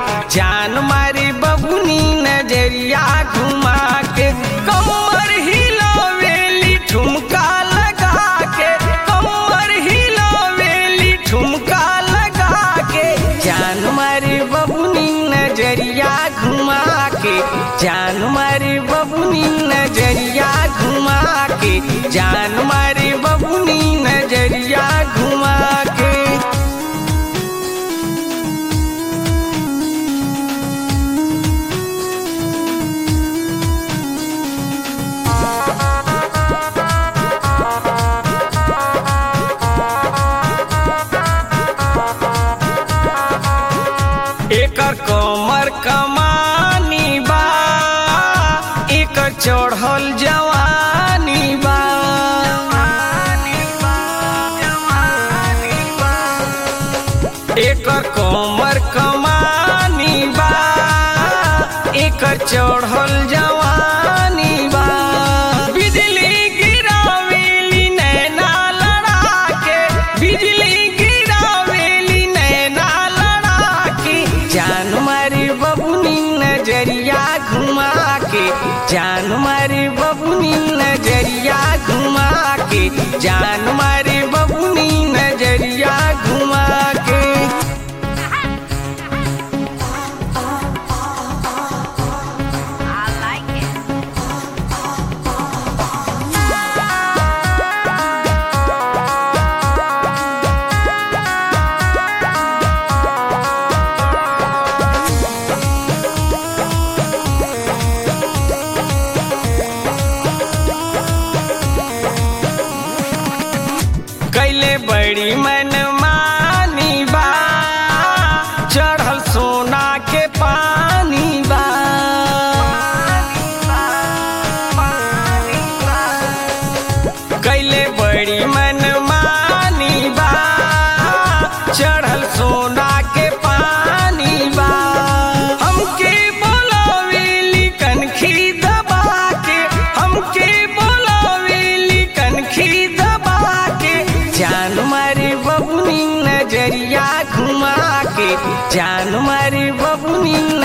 जान मारी बबुनी नजरिया घुमा के कमर हिलावेली ठुमका लगा के कमर हिलावेली ठुमका लगा के जान मारी बबुनी नजरिया घुमा के जान मारी बबुनी नजरिया घुमा के जान मारी बबुनी नजरिया घुमा के एकर कमर कमानी बा एकर चढ़ल जवानी बा एकर कमर कमानी बा एकर चढ़ल जवानी बा बिजली गिरावेली नैना लड़ा के बिजली गिरावेली नैना लड़ा के जान मारी बबुनी नजरिया घुमा के जान मारी बबुनी नजरिया घुमा के जान मारी बबुनी नजरिया घुमा के I like it. कैले बड़ी मन मानी बा चढ़ल सोना के पानी बा कैले बड़ी मन मानी बा चढ़ल सोना के पानी बा हमके बोलावेली कनखी दबा के हमके बोलावेली कनखी दबा के जान मारी बबुनी नजरिया घुमा के जान मारी बबुनी